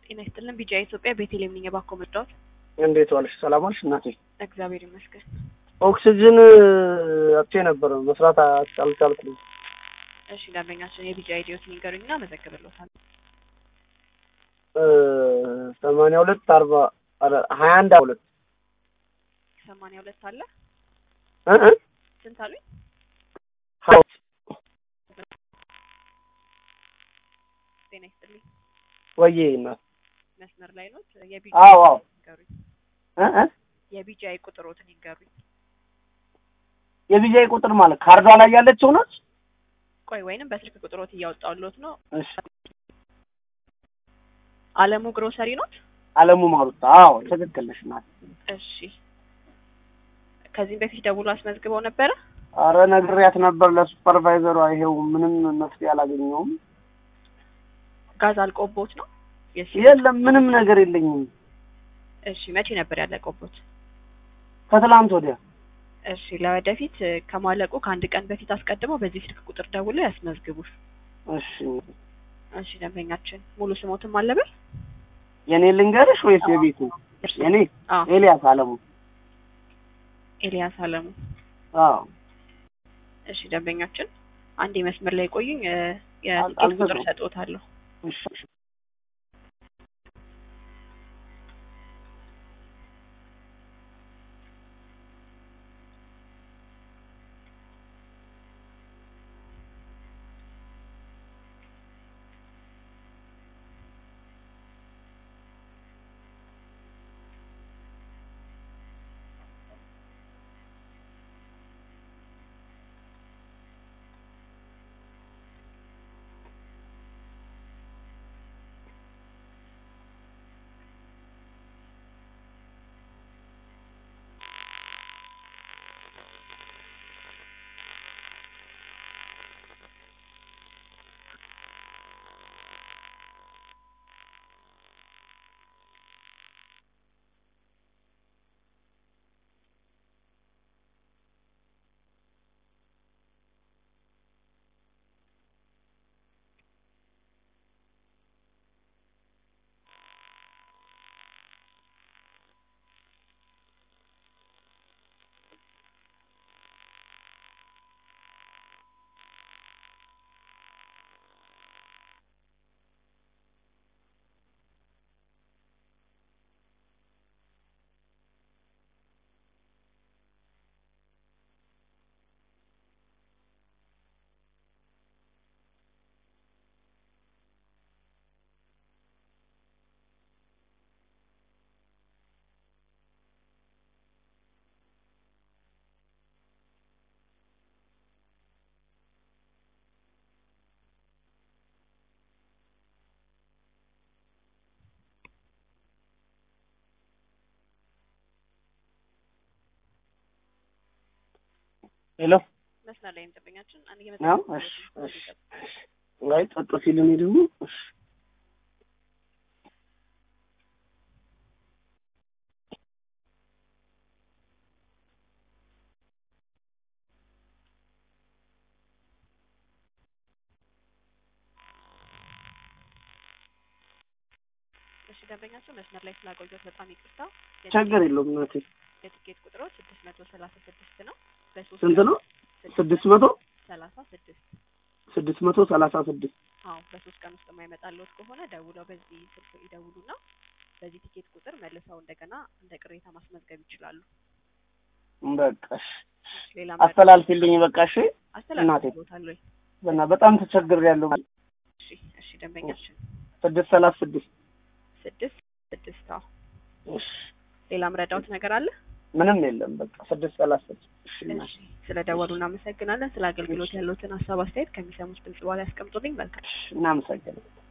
ጤና ይስጥልን። ቢጫ ኢትዮጵያ ቤተልሔም ነኝ። እባክዎ መርዳዎት? እንዴት ዋልሽ? ሰላም ዋልሽ እናቴ? እግዚአብሔር ይመስገን። ኦክሲጅን አጥቼ ነበር መስራት አልቻልኩም። እሺ ደንበኛችን የቢጫ አይዲዎትን ይንገሩኝና መዘግብልዎታለሁ። ሰማንያ ሁለት አርባ ሀያ አንድ ሁለት ሰማንያ ሁለት አለ እ እ ስንት አሉኝ? ሀያ ጤና ይስጥልኝ። ወዬ እናት መስመር ላይ ኖት? የቢጫ አዎ አዎ ይንገሩኝ። እ እ የቢጫ ቁጥሮትን ይንገሩኝ። የቢጃይ ቁጥር ማለት ካርዷ ላይ ያለችው ነች። ቆይ ወይንም በስልክ ቁጥሮት እያወጣሁልዎት ነው። እሺ አለሙ ግሮሰሪ ኖት? አለሙ ማሩታ። አዎ ትክክል ነሽ እናት። እሺ ከዚህም በፊት ደውሎ አስመዝግበው ነበረ? አረ ነግሬያት ነበር ለሱፐርቫይዘሯ። ይሄው ምንም መፍትሄ አላገኘውም። ጋዝ አልቆቦት ነው? የሲ የለም ምንም ነገር የለኝም። እሺ መቼ ነበር ያለቆቦት? ከትላንት ወዲያ እሺ ለወደፊት እ፣ ከማለቁ ከአንድ ቀን በፊት አስቀድመው በዚህ ስልክ ቁጥር ደውለው ያስመዝግቡ። እሺ እሺ ደንበኛችን ሙሉ ስሞትም አለበል? የኔ ልንገርሽ ወይስ የቤቱ? የኔ አዎ ኤልያስ አለሙ። ኤልያስ አለሙ። አዎ እሺ ደንበኛችን አንድ መስመር ላይ ቆዩኝ። እ፣ አል- የትኬት ቁጥር አልዘጋም። ሰጥዎታለሁ። እሺ ሄሎ መስመር ላይ ደንበኛችን አንድ ነው። የመጣ እሺ እሺ አይ ጸጥ ሲል እኔ ደግሞ እሺ እሺ ደንበኛችን መስመር ላይ ስላቆየሁት በጣም ይቅርታ። ችግር የለውም እናቴ። የትኬት ቁጥሮ ስድስት መቶ ሰላሳ ስድስት ነው። በሶስት ስንት ነው? ስድስት ስድስት መቶ ሰላሳ ስድስት ስድስት መቶ ሰላሳ ስድስት አዎ በሶስት ቀን ውስጥ የማይመጣልዎት ከሆነ ደውለው በዚህ ስልክ ይደውሉና በዚህ ቲኬት ቁጥር መልሰው እንደገና እንደ ቅሬታ ማስመዝገብ ይችላሉ። በቃ እሺ ሌላ አስተላልፊልኝ በቃ እሺ። አስተላልፍልዎታለሁ። በና በጣም ተቸግሬያለሁ። እሺ እሺ ደንበኛችን ስድስት ሰላሳ ስድስት ስድስት ስድስት አዎ እሺ ሌላ ምረዳውት ነገር አለ? ምንም የለም። በቃ ስድስት ሰላሳ ስድስት እሺ እናቴ። እሺ ስለ ደወሉ እናመሰግናለን። ስለ አገልግሎት ያለዎትን ሀሳብ አስተያየት ከሚሰሙት ድምጽ በኋላ ያስቀምጡልኝ። መልካም እሺ እናመሰግናለን።